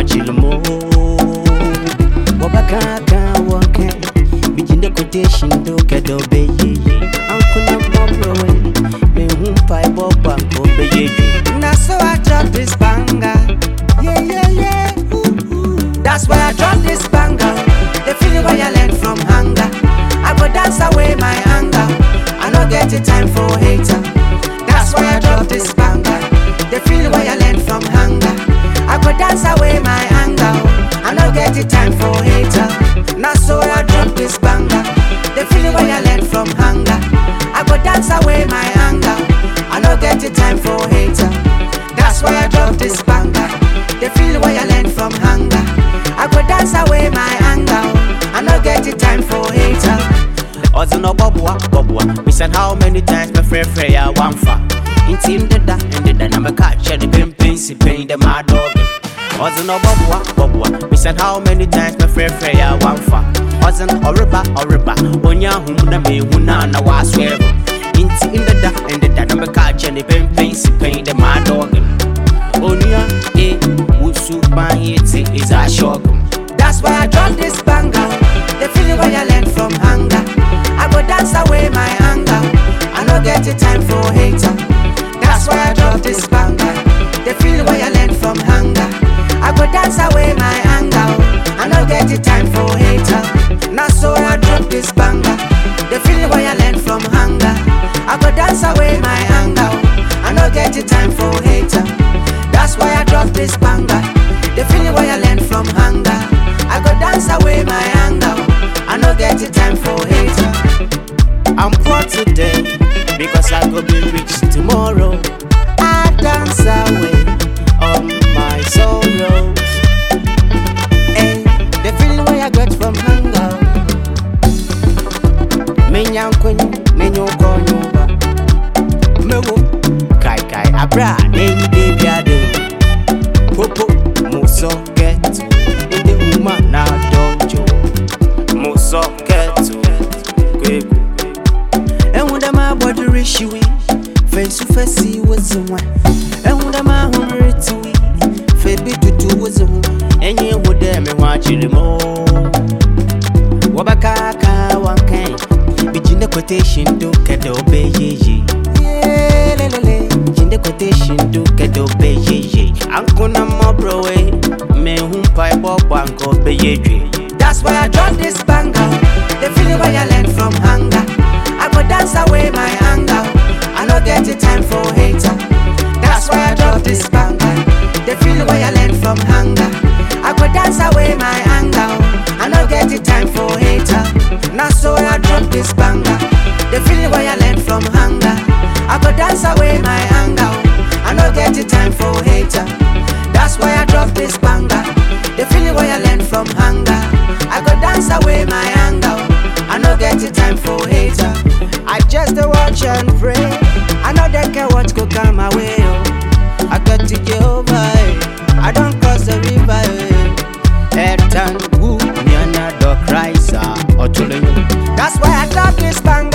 watching more. Wabakaka wake, bijinde quotation do kedo be ye. Uncle no more away, me whom pie bob banko be ye. Now so I drop this banger. Yeah, yeah, yeah. Ooh, ooh. That's why I drop this banger. The feeling where I learn from hunger. I go dance away my anger. I no get the time for hater. That's why I drop this banger. The feeling where I learn from hunger. I go dance away my anger. I no get the time for hater. Now so I drop this banger. The feeling where I learn from hunger. I go dance away my anger. I no get the time for hater. That's why I drop this banger. The feeling where I learn from hunger. I go dance away my anger. I no get the time for hater. Ɔdze no bɔboa bɔboa bisan how many times mɛfrɛfrɛ yɛ a wamfa nti ndeda ndeda na mɛka kyɛ ne pempen si pɛn dɛ maadɔge ɔdze no bɔboa bɔboa bisan how many times mɛfrɛfrɛ yɛ a wamfa ɔdze no ɔreba ɔreba onya ahom na mehu na na waaso ɛbo nti ndeda ndeda na mɛka kyɛ ne pempen si pɛn dɛ maadɔge onua e wusu ban yɛ te is a shock That's why I drop this banger. The feeling where I learn from hunger. I go dance away my anger. I no get the time for hater. That's why I drop this banger. The feeling where I learn from hunger. I go dance away my anger. I no get the time for hater. Now so I drop this banger. The feeling where I learn from hunger. I go dance away my anger. I no get the time for hater. That's why I drop this banger. The feeling where I learn from hunger. I go dance away my anger. I no get the time for hater. I'm poor today because I go be rich tomorrow. I dance away all my sorrows. Hey, the feeling where I get from hunger. Menya nkwenye, menya uko nyumba. Mewo, kai kai abra, nenyi baby ado. Popo, muso ketu, inde uma na dojo. Muso ketu, kweku. And when them my body rich we face to face see what's the one. And when them my home to we face be to do what's the one. Enye wude me wachiri mo. Wabakaka wankai, bijinde quotation do kedo be ye ye. Yeah, le, le, le. Jinde quotation do kedo be ye ye. Ankuna mo browe, me humpa ibo banko be ye dwe. That's why I drop this banger. The feeling where I learn from hunger. I go dance away my anger. I no get the time for hater. That's why I drop this banger. The feeling where I learn from hunger. I go dance away my anger. I no get the time for hater. Now so I drop this banger. The feeling where I learn from hunger. I go dance away my anger. I no get the time for hater. That's why I drop this banger. The feeling where I learn from hunger. I go dance away my anger. I no get the time for hater. I just dey watch and pray. I know they care what go come my way. Oh. I got to Jehovah. eh. I don't cross the river. eh. Etan wu nyana do Christ ah otulenyo. That's why I drop this banger.